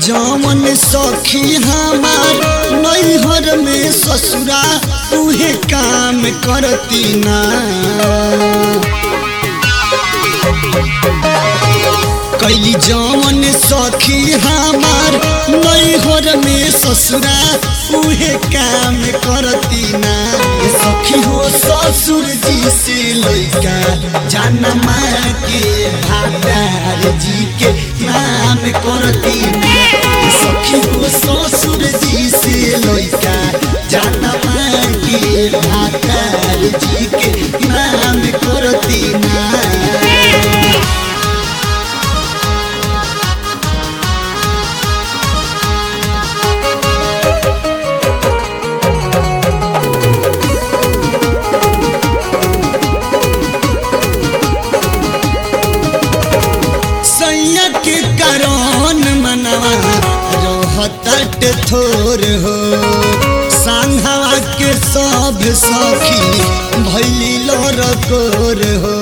जमन सखी हमार नैहर में ससुरा उहे काम करती ना कैली जमन सखी हमार नैहर में ससुरा उहे काम करती ना सखी हो ससुर जी से लैका जनमा के भादार जी के नाम करती ना सखी हो ससुर जी से लैका जनमा के भादार जी के नाम करती ना सैया के कारण मनवा रहतट थोर हो सांघवा के सब सखी भैली लोर कोर हो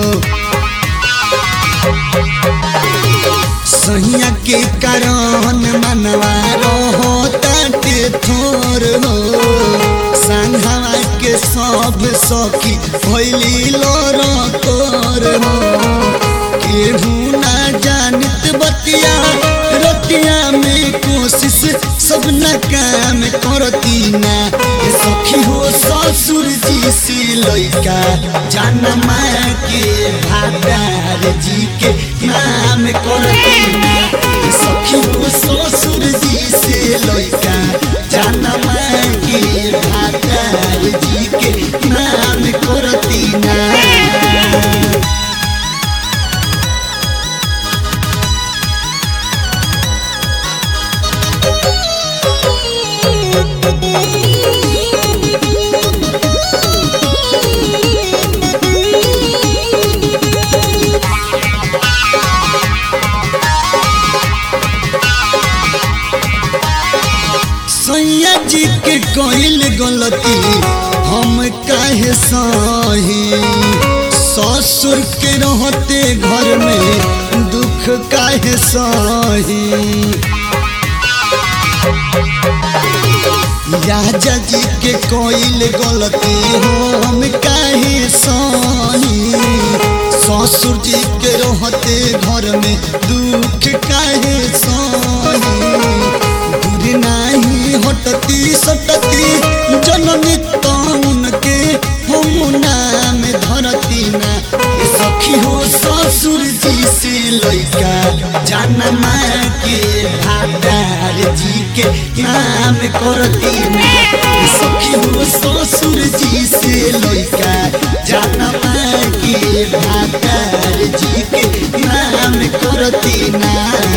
सैया के कारण मनवा रहतट थोर हो सांघवा के सब सखी भैली लोर कोर हो केहू ना जानत बतिया रतिया में कोशिश सब न काम करती ना ये सखी हो ससुर जी से लैका जनमा के भादार जी के नाम करती ना ये सखी हो ससुर जी से लैका जनमा के भादार जी के नाम करती ना सैया जी के कइल गलती हम काहे सही ससुर के रहते घर में दुख काहे सही राजा जी के कइल गलती हम काहे सही ससुर जी के रहते घर में दुख काहे सही दूर नाही हटती सटती जननी तौन के हम नाम धरती ना ए सखी हो ससुर जी से लैका जनमा के भादार जी के नाम करती ना ए सखी हो ससुर जी से लैका जनमा के भादार जी के नाम करती ना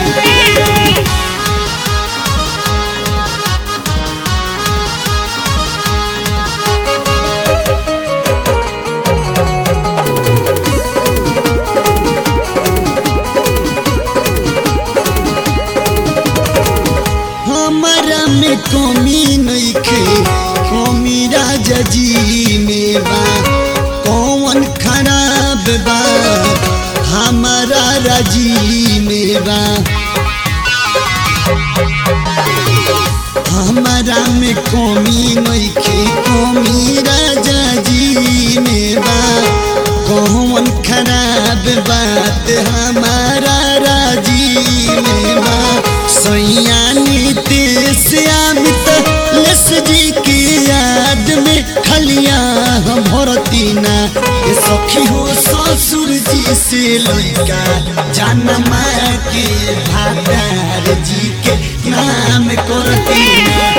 हमारा में कमी नइखे कमी राजा जी में बा कौन खराब बा हमारा राजी में बा हमारा में कमी नइखे कमी राजा जी में बा कौन खराब बात हमारा राजी में बा सैया नीतीश अमित लस जी की याद में खलिया हम भरती ना ये सखी हो ससुर जी से लैका जनमा के भादार जी के नाम करती ना